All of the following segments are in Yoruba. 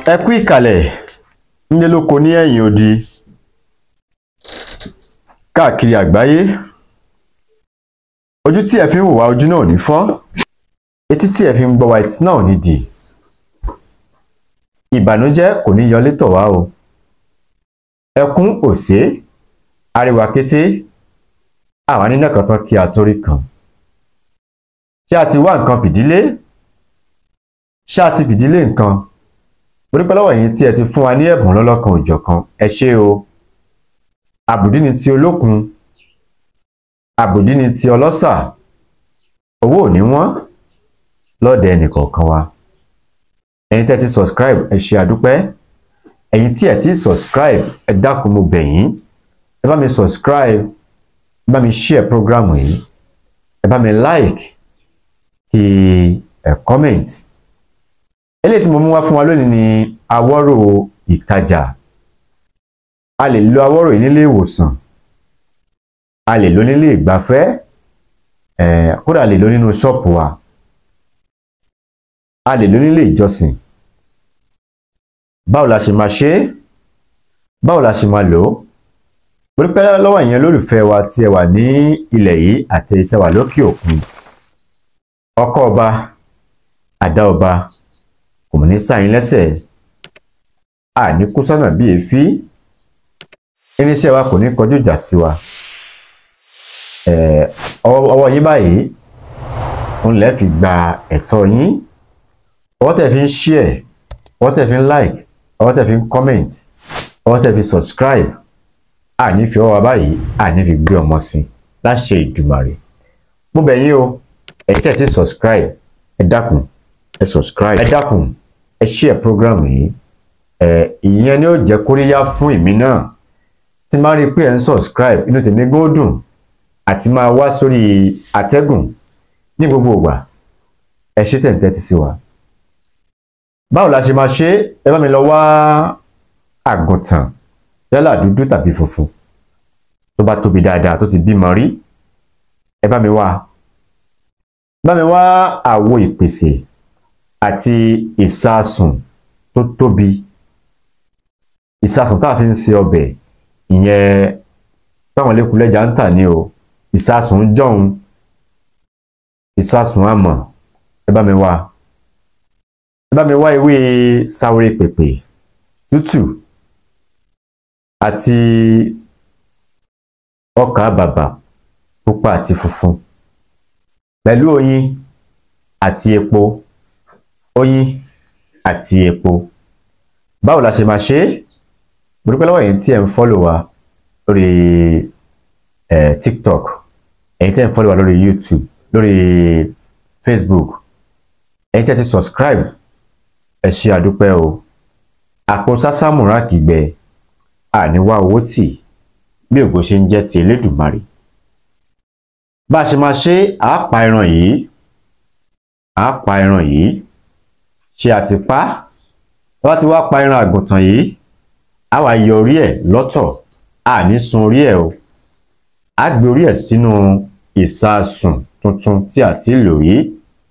ẹ kú ìkàlẹ̀ nílé lóko ní ẹ̀yìn odi káàkiri àgbáyé ojú tí ẹ fi ń wò wá ojú náà ò ní fọ́ etí tí ẹ fi ń gbọ́ wá etí náà ò ní dì ìbànújẹ́ kò ní yọlé tọ̀ wá o ẹkún òsè ariwa kété àwa nínú kan tán kí a torí kan ṣé a ti wá nǹkan fìdílé ṣé a ti fìdílé nǹkan mo dúpẹ́ lọ́wọ́ yín tí ẹ ti fún wa ní ẹ̀bùn lọ́lọ́kan òjọ̀kan ẹ ṣé o àbùdí ni ti olókun àbùdí ni ti ọlọ́ṣà owó ò ní wọ́n lọ́dẹ ẹnìkọ̀ọ̀kan wa ẹ̀yin tẹ́ ti subscribe ẹ ṣé àdúpẹ́ ẹ̀yin tí ẹ ti subscribe ẹ dákun mo bẹ̀ yín ẹ bá mi subscribe ẹ bá mi share program yìí ẹ bá mi like kí ẹ comment eléyìí tí mo mú wá fún wa lónìí ni awọ́rò ìtajà a lè lo awọ́rò yìí nílé ìwòsàn a lè lo nílé ìgbafẹ́ eh, kódà a lè lo nínú ṣọ́ọ̀pù wa a lè lo nílé ìjọsìn báwo la ṣe máa ṣe é báwo la ṣe máa lò ó mo dúpẹ́ lọ́wọ́ ìyẹn lólùfẹ́ wa tí ẹ wà ní ilẹ̀ yìí àti ẹ wà lókè òkun ọkọ ọba àdá ọba kò mọ̀ ní sáyìn lẹ́sẹ̀ àní kú sọ́nà bí èéfín irinṣẹ́ wa kò ní kọjú ìjà sí wa ọwọ́ yín báyìí òun lẹ́ fi gba ẹ̀tọ́ yín ọwọ́ tẹ̀ fi ń share ọwọ́ tẹ̀ fi ń like ọwọ́ tẹ̀ fi ń comment ọwọ́ tẹ̀ fi subscribe àní fi ọwọ́ wa báyìí àní fi gbé ọmọ sí láṣẹ Ìdùmarè mo bẹ̀ yín o ẹ̀yin tẹ̀ ti subscribe ẹ dákun ẹ subscribe ẹ dákun ẹ share program yìí ẹ ìyẹn ni ó jẹ́ kóríyá fún èmi náà tí máa rí i pé ẹ ń subscribe inú tèmi gan dùn àti máa wá sórí àtẹ́gùn ní gbogbo ìgbà ẹ ṣe tẹ̀ ń tẹ́tí sí wa báwo la ṣe máa ṣe ẹ bá mi lọ wá àgùntàn yálà dúdú tàbí funfun tó bá tóbi dáadáa tó ti bímọ rí ẹ bá mi wá bá mi wá àwo ìpèsè àti ìsasùn tó tóbi ìsasùn tá a fi ń ṣe ọbẹ̀ ìyẹn táwọn lẹ́kùlẹ́jà ń tà ní o ìsasùn jọ̀hún ìsasùn àmọ̀ ẹ bá mi wá ẹ bá mi wá ewé sáwéré pèpè tútù àti ọkà bàbà pupa àti funfun pẹ̀lú oyin àti epo oyin àti epo báwo la ṣe máa ṣe é mo dúpẹ́ lọ́wọ́ ẹ̀yin tí ẹ̀ ń fọ́lò wa lórí eh, tiktok ẹ̀yin tí ẹ̀ ń fọ́lò wa lórí youtube lórí facebook ẹ̀yin tí ẹ̀ ti subscribe ẹ ṣé àdúpẹ́ o àpò sásámùrà kìgbẹ àníwá owó tì bí ògo ṣe ń jẹ́ ti elédùmarè bá a ṣe máa ṣe àá pa ẹran yìí àá pa ẹran yìí ṣe àti pa bá ti wá pa ẹran àgùntàn yìí a wá yọ orí ẹ̀ lọ́tọ̀ a ní sun orí ẹ̀ o a gbé orí ẹ̀ sínú ìsasùn tuntun tí a ti lò yìí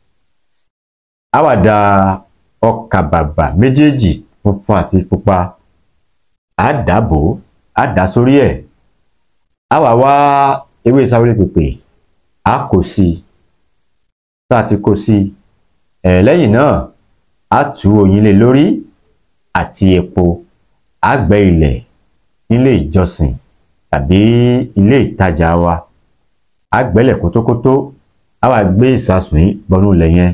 a wá da ọkà bàbà méjèèjì funfun àti pupa a dàbò a dà sórí ẹ̀ a wá wá ewé sáwéré pèpè a kò sí i tá a ti kó sí i ẹ̀ lẹ́yìn náà a tú oyin lé lórí àti epo àgbẹ̀ ilẹ̀ nílé ìjọsìn tàbí ilé ìtajà wa àgbẹ̀lẹ̀ kótókótó a wá gbé ìsasùn yìí bọnú ilẹ̀ yẹn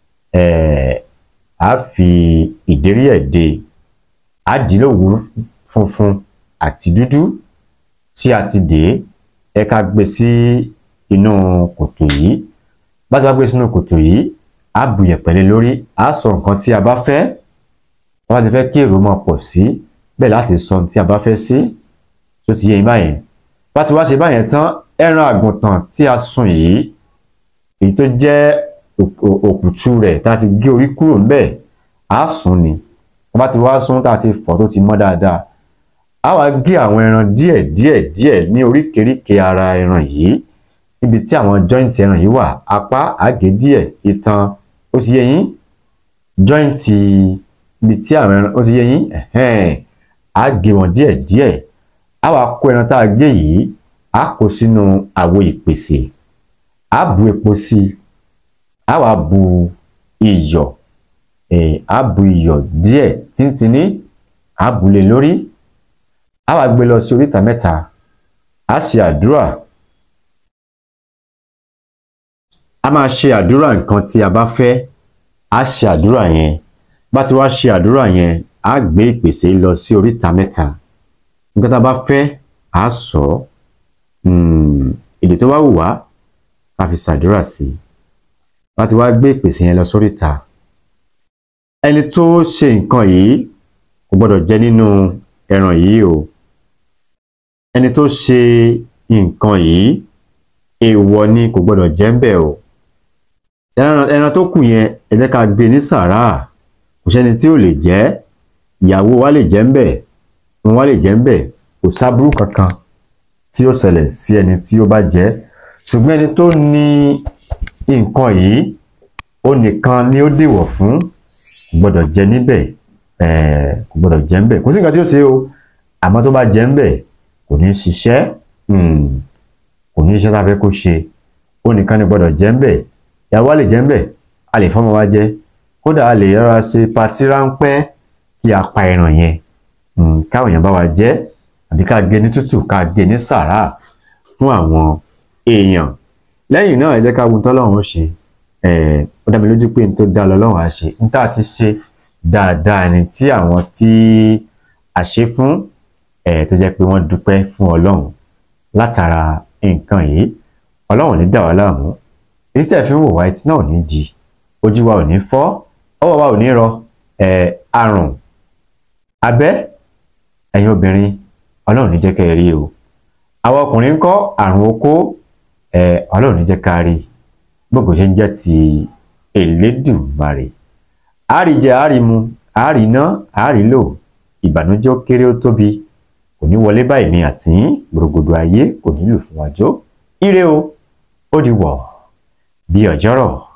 a fi ìdérí ẹ̀ dè á dì í lówù funfun àti dúdú tí a ti dè é ẹ ká gbé sí inú kòtò yìí bá ti wá gbé sínú kòtò yìí a bù yẹ̀pẹ̀ lórí a sọ nǹkan tí a bá fẹ́ wọ́n bá ti fẹ́ kí èrò máa pọ̀ sí bẹ́ẹ̀ láti sọ ohun tí a bá fẹ́ sí tó ti yé yín báyẹn bá ti wá ṣe báyẹn tán ẹran àgùntàn tí a sùn yìí èyí tó jẹ́ òkùtù rẹ̀ tá a ti gé orí kúrò ńbẹ̀ á sùn ni wọ́n bá ti wá sùn tá a ti fọ̀ tó ti mọ́ dáadáa á wá gé àwọn ẹran díẹ̀ díẹ̀ díẹ̀ ní oríkèéríkèé ara ẹran yìí níbi tí àwọn joint ẹran yìí wà apá àgé díẹ̀ itan ó ti yé yín joint ibi tí àwọn ẹran ó ti yé yín ẹ̀hẹ́n á gé wọn díẹ̀ díẹ̀ á wá kó ẹran tá a gé yìí á kó sínú àwo ìpèsè á bu epo sí i á wá bu iyọ̀ eh, á bu iyọ̀ díẹ̀ tíntìní á bu lé lórí á wá gbé lọ sí oríta mẹ́ta á ṣe àdúrà a máa ṣe àdúrà nǹkan tí a bá fẹ́ á ṣe àdúrà yẹn bá ti wá ṣe àdúrà yẹn á gbé ìpèsè lọ sí oríta mẹ́ta nǹkan tá a bá fẹ́ á sọ ọ́ èdè tó bá wù wá ká fi ṣàdúrà sí i bá ti wá gbé ìpèsè yẹn lọ sóríta ẹni tó ṣe nǹkan yìí kò gbọ́dọ̀ jẹ nínú ẹran yìí o ẹni tó ṣe nǹkan yìí èèwọ̀ ni kò gbọ́dọ̀ jẹ ń bẹ̀ o ẹran ẹran tó kù yẹn ẹ jẹ́ ká gbé ní sàrà kò sẹ́ni tí ò lè jẹ ìyàwó wa lè jẹ ń bẹ̀ wọn wa lè jẹ ń bẹ̀ kò sábúrú kankan tí ó ṣẹlẹ̀ sí ẹni tí ó bá jẹ ṣùgbọ́n ẹni tó ní nǹkan yìí ó nìkan ni ó dèwọ̀ fún kò gbọ́dọ̀ jẹ níbẹ̀ kò gbọ́dọ̀ jẹ ń bẹ̀ kò sí nǹkan tí ó ṣe o àmọ́ tó bá jẹ ń bẹ̀ kò ní ṣiṣẹ́ kò ní iṣẹ́ tá a fẹ́ kó ṣe ó nìkan ni gbọ́dọ̀ jẹ ń bẹ̀ ìyàwó a lè jẹ ń bẹ̀ a lè fọ́mọ wa jẹ kódà a lè yára ṣe patí ráńpẹ́ kí a pa ẹran yẹn káwọn èèyàn bá wa jẹ àbí ká gé ní tútù ká gé ní sàrà fún àwọn èèyàn lẹ́yìn náà ẹ jẹ́ ká gun tọ́lọ́run ó ṣe ó dá mi lójú pé n tó dá lọ́lọ́run á ṣe n tá a ti ṣe dáadáa ni tí àwọn tí a ṣe fún tó jẹ́ pé wọ́n dúpẹ́ fún ọlọ́run látara nǹkan yìí ọlọ́run ní dà wá láàmú èyí tẹ̀ fi ń wò wá etí náà ò ní di ojú wa ò ní fọ́ ọwọ́ wa ò ní rọ àrùn abẹ́ ẹ̀yin obìnrin ọlọ́run ní jẹ́ kẹ́ ẹ rí o àwọn ọkùnrin ń kọ́ àrùn okó ọlọ́run ní jẹ́ ká rí gbogbo ṣe ń jẹ́ ti Elédùmarè àríjẹ àrímu àríná àrílò ìbànújẹ́ ó kéré ó tóbi kò ní wọlé báyìí ní àtìyín gbòrògbòdò ayé kò nílò fún wájọ ire o ó di wọ̀ bí ọjọ́rọ̀.